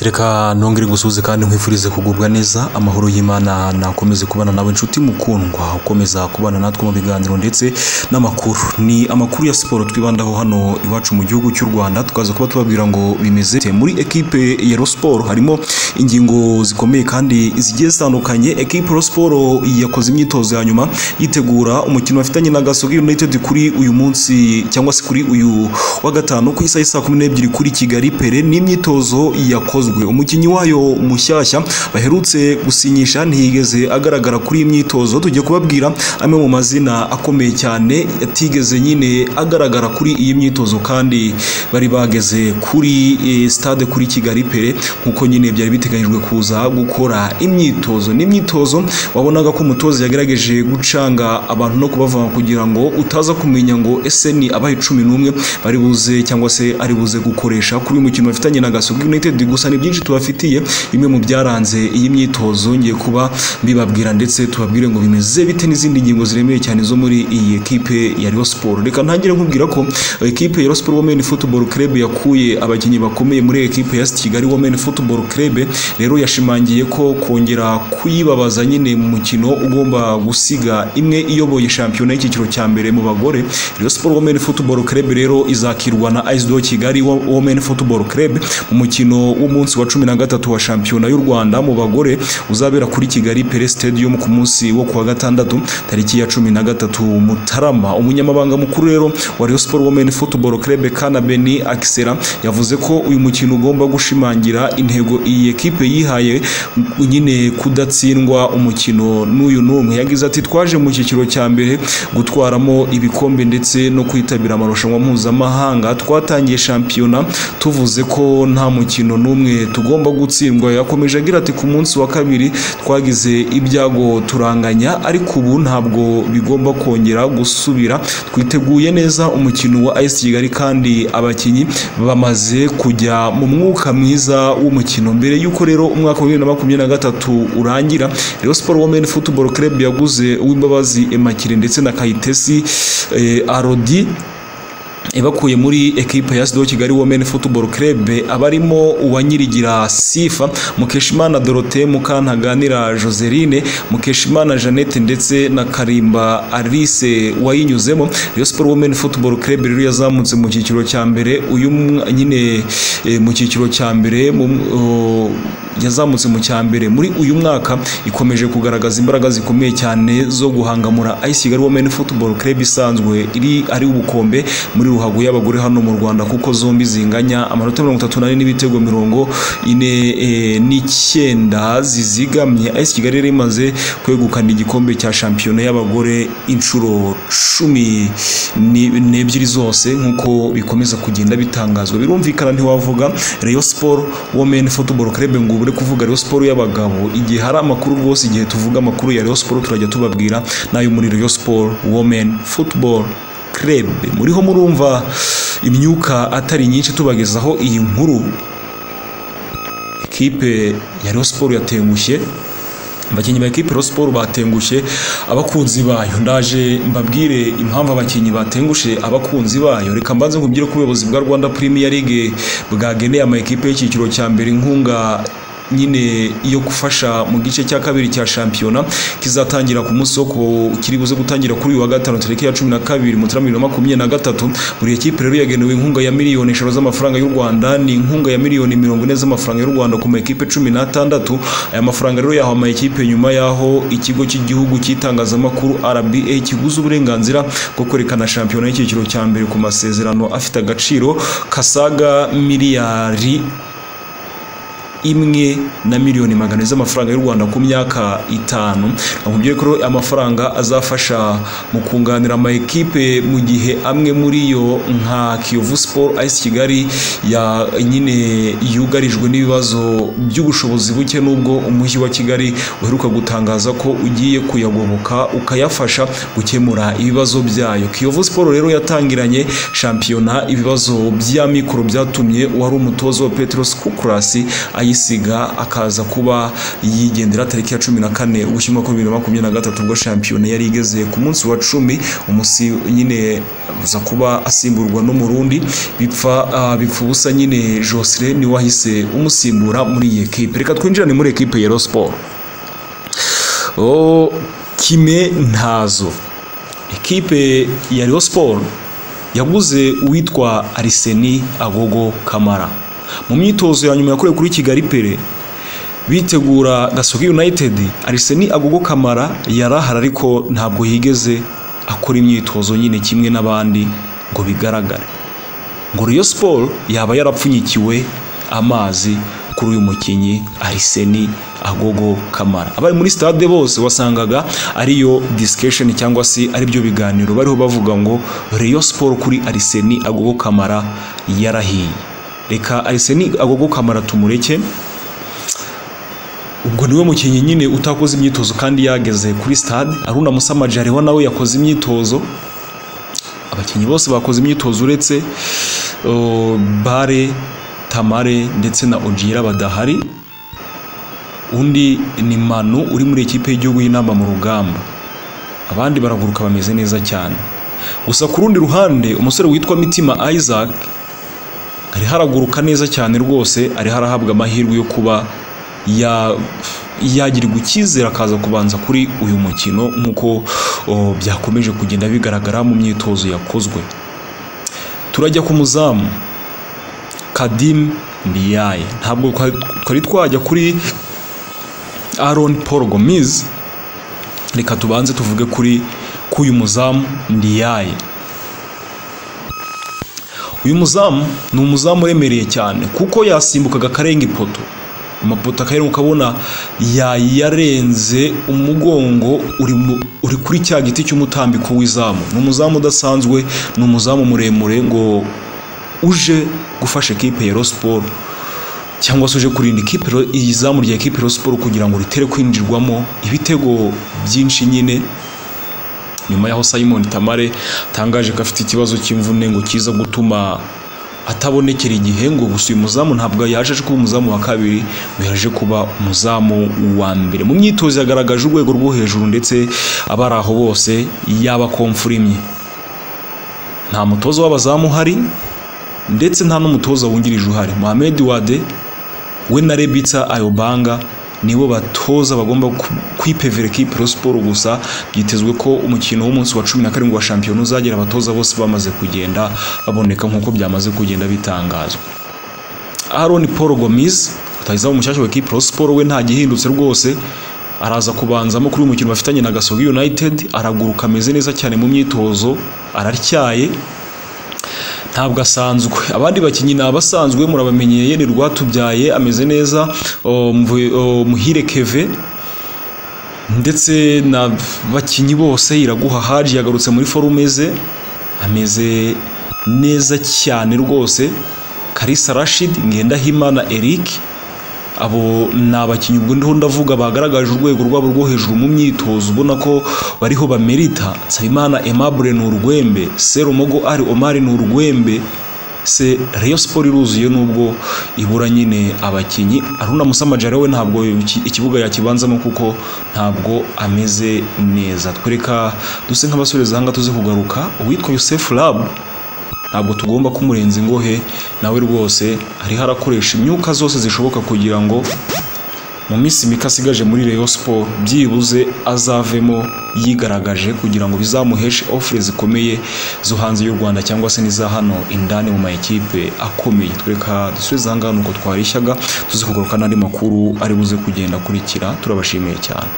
reka nongere ngusuhuze kandi nkwifurize kugubwa neza amahoro y'imana nakomeze kubana nawe inshuti mukundwa ukomeza kubana natwe mu biganiro ndetse n'amakuru ni amakuru ya siporo twibandaho hano iwacu mu gihugu cy'u rwanda tukaza kuba tubabwira ngo bimeze bite. muri ekipe ya siporo harimo ingingo zikomeye kandi zigiye zitandukanye ekipe siporo yakoze imyitozo ya nyuma yitegura umukino bafitanye na gasogi united kuri uyu munsi cyangwa se kuri uyu wa gatanu ku isaha saa kumi n'ebyiri kuri kigali pere n'imyitozo yakozwe umukinnyi wayo mushyashya baherutse gusinyisha ntiyigeze agaragara kuri iyi myitozo tujye kubabwira amwe mu mazina akomeye cyane yatigeze nyine agaragara kuri iyi myitozo kandi bari bageze kuri eh, stade kuri kigali pere nk'uko nyine byari biteganyijwe kuza gukora imyitozo n'imyitozo wabonaga ko umutoza yagerageje gucanga abantu no kubavanga kugira ngo utaza kumenya ngo ese ni abahe cumi n'umwe bari buze cyangwa se ari buze gukoresha kuri uyu mukino bafitanye na gasogi united gusa ni byinshi tubafitiye bimwe mu byaranze iyi myitozo ngiye kuba mbibabwira ndetse tubabwire ngo bimeze bite n'izindi ngingo ziremeye cyane zo muri iyi ekipe ya Rayon Sport reka ntangire nkubwira ko ekipe ya Rayon Sport Women Football Club yakuye abakinnyi bakomeye muri ekipe ya St Kigali Women Football Club rero yashimangiye ko kongera kuyibabaza nyine mu mukino ugomba gusiga imwe iyoboye shampiyona y'icyiciro cya mbere mu bagore Rayon Sport Women Football Club rero izakirwa na AS Kigali Kigali Wo- Women Football Club mu mukino w'umunsi wa cumi na gatatu wa shampiyona y'u Rwanda mu bagore uzabera kuri Kigali Pele Stadium ku munsi wo kuwa gatandatu tariki ya cumi na gatatu Mutarama umunyamabanga mukuru rero wa Rayon Sport Women Football Club Kana Beni Axera yavuze ko uyu mukino ugomba gushimangira intego iyi ekipe yihaye nyine kudatsindwa umukino n'uyu n'umwe yagize ati twaje mu cyiciro cya mbere gutwaramo ibikombe ndetse no kwitabira amarushanwa mpuzamahanga twatangiye shampiyona tuvuze ko nta mukino n'umwe tugomba gutsindwa yakomeje agira ati ku munsi wa kabiri twagize ibyago turanganya ariko ubu ntabwo bigomba kongera gusubira twiteguye neza umukino wa AS Kigali kandi abakinnyi bamaze kujya mu mwuka mwiza w'umukino mbere y'uko rero umwaka wa bibiri na makumyabiri na gatatu urangira Rayon Sport Women Football Club yaguze Uwimbabazi Emakire ndetse na Kayitesi eh, Arodi ibakuye muri ekipe ya Sido Kigali Women Football Club abarimo uwanyirigira Sifa Mukeshimana Dorothée Mukantaganira Joseline Mukeshimana Jeannette ndetse na Karimba Alice wayinyuzemo Rayon Sport Women Football Club rero yazamutse mu cyiciro cya mbere uyu mw- nyine eh, mu cyiciro cya mbere mu o- yazamutse mu cya mbere muri uyu mwaka ikomeje kugaragaza imbaraga zikomeye cyane zo guhangamura AS Kigali Women Football Club isanzwe iri ari ubukombe muri ruhago y'abagore hano mu Rwanda kuko zombi zinganya amanota 34 n'ibitego 40 n'icyenda zizigamye AS Kigali yari imaze kwegukana igikombe cya shampiyona y'abagore inshuro cumi ni- n'ebyiri zose nk'uko bikomeza kugenda bitangazwa birumvikana ntiwavuga Rayon Sport Women Football Club ngo ubure kuvuga Rayon Sport y'abagabo igihe hari amakuru rwose igihe tuvuga amakuru ya Rayon Sport turajya tubabwira n'ayo muri Rayon Sport Women Football Club muriho murumva imyuka atari nyinshi tubagezaho iyi nkuru ekipe ya Rayon Sport yatengushye abakinnyi ba ekipe Rayon Sport batengushye abakunzi bayo ndaje mbabwire impamvu abakinnyi batengushe abakunzi bayo reka mbanze nkubwire ko ubuyobozi bwa Rwanda Premier League bwageneye ama ekipe y'icyiciro cya mbere inkunga nyine yo gufasha mu gice cya kabiri cya shampiyona kizatangira ku munsi wo ku- kiri buze gutangira kuri uyu wa gatanu tariki ya cumi na kabiri Mutarama bibiri na makumyabiri na gatatu buri ekipe rero yagenewe inkunga ya miliyoni eshanu z'amafaranga y'u Rwanda ni inkunga ya miliyoni mirongo ine z'amafaranga y'u Rwanda ku ma ekipe cumi n'atandatu aya mafaranga rero yahawe ama ekipe nyuma y'aho ikigo cy'igihugu cy'itangazamakuru RBA kiguze uburenganzira bwo kwerekana shampiyona y'icyiciro cya mbere ku masezerano afite agaciro kasaga miliyari imwe na miliyoni magana ane z'amafaranga y'u Rwanda ku myaka itanu nakubwiye ko rero amafaranga azafasha mu kunganira ama ekipe mu gihe amwe muri yo nka Kiyovu Sport AS Kigali ya nyine yugarijwe n'ibibazo by'ubushobozi buke nubwo umujyi wa Kigali uheruka gutangaza ko ugiye kuyagoboka ukayafasha gukemura ibibazo byayo Kiyovu Sport rero yatangiranye shampiyona ibibazo by'amikoro byatumye uwari umutoza wa Petros Kukurasi ayisiga akaza kuba yigendera tariki ya cumi na kane ugushyirwa bibiri na makumyabiri na gatatu ubwo shampiyona yari igeze ku munsi wa cumi umusi nyine aza kuba asimburwa n'umurundi bipfa ah, bipfa ubusa nyine josire niwe wahise umusimbura muri iyi ekipe reka twinjirane muri ekipe ya Rayon Sport o kime ntazo ekipe ya Rayon Sport yaguze uwitwa Ariseni Agogo Kamara mu myitozo ya nyuma yakorewe kuri Kigali Pele bitegura Gasogi United Ariseni Agogo Kamara yarahara ariko ntabwo yigeze akora imyitozo nyine kimwe n'abandi ngo bigaragare ngo Rayon Sport yaba yarapfunyikiwe amazi kuri uyu mukinnyi Ariseni Agogo Kamara abari muri stade bose wasangaga ariyo discussion cyangwa se ari byo biganiro bariho bavuga ngo Rayon Sport kuri Ariseni Agogo Kamara yarahiye reka Ariseni Agogo Kamara tumureke ubwo niwe mukinnyi nyine utakoze imyitozo kandi yageze kuri stade Aruna Musamajari wa nawe yakoze imyitozo abakinnyi bose bakoze imyitozo uretse uh, bare tamare ndetse na ogira badahari undi ni manu uri muri ikipe y'igihugu y'inama mu rugamba abandi baraguruka bameze neza cyane gusa ku rundi ruhande umusore witwa mitima isaac ariho haraguruka neza cyane rwose ariho arahabwa amahirwe yo kuba ya- yagirirwa icyizere akaza kubanza kuri uyu mukino nk'uko oh, byakomeje kugenda bigaragara mu myitozo yakozwe turajya ku muzamu kadim ndiyaye ntabwo twa- twari twajya kuri aron paul gomiz reka tubanze tuvuge kuri k'uyu muzamu ndiyaye uyu muzamu ni umuzamu uremereye cyane kuko yasimbukaga akarenga ipoto amapoto akaheruka ukabona yayarenze umugongo uri mu- uri kuri cya giti cy'umutambiko w'izamu ni umuzamu udasanzwe ni umuzamu muremure ngo uje gufasha ekipe ya Rayon Sport cyangwa se uje kurinda ikipe Rayon- iyi zamu rya ekipe Rayon Sport kugira ngo ritere kwinjirwamo ibitego byinshi nyine nyuma y'aho Simon Tamare atangaje ko afite ikibazo cy'imvune ngo kiza gutuma atabonekera igihe ngo gusa uyu muzamu ntabwo yaje aje kuba umuzamu wa kabiri ngo yaje kuba umuzamu wa mbere mu myitozo yagaragaje urwego rwo hejuru ndetse abari aho bose yaba komfurimye nta mutoza w'abazamu uhari ndetse nta n'umutoza wungirije uhari Mohamed Wade we na Rebitsa Ayobanga nibo batoza bagomba ku- kwipevera ekipe Rayon Sport gusa byitezwe ko umukino w'umunsi wa cumi na karindwi wa shampiyona uzagira abatoza bose bamaze kugenda baboneka nk'uko byamaze kugenda bitangazwa Aaron Paul Gomis rutahizamu mushyashya wa ekipe Rayon Sport we nta gihindutse rwose araza kubanzamo kuri uyu mukino bafitanye na Gasogi United araguruka ameze neza cyane mu myitozo araryaye ntabwo asanzwe abandi bakinnyi ni abasanzwe murabamenyeye yene rwatubyaye ameze neza o, Mvu- o, muhire keve ndetse na bakinnyi bose iraguha haji yagarutse muri forume ze ameze neza cyane rwose karisa rashid ngendahimana eric abo ni abakinnyi ubwo ndiho ndavuga bagaragaje urwego rwabo rwo hejuru mu myitozo ubona ko bariho bamerita nsabimana aimable ni urwembe serumogo ari omari ni urwembe se Rayon Sport iruzuye nubwo ibura nyine abakinnyi Aruna Musamajara we ntabwo iki- ikibuga yakibanzamo kuko ntabwo ameze neza twereka duse nk'abasore zanga tuze kugaruka uwitwa Yusef Lab ntabwo tugomba kumurenza ingohe nawe rwose ariho arakoresha imyuka zose zishoboka kugira ngo mu minsi mike asigaje muri Rayon Sport byibuze azavemo yigaragaje kugira ngo bizamuheshe offre zikomeye zo hanze y'u Rwanda cyangwa se n'iza hano indani mu mayikipe akomeye twereka dusubize aha ngaha ni uko twarishyaga tuze kugaruka n'andi makuru ari buze kugenda akurikira turabashimiye cyane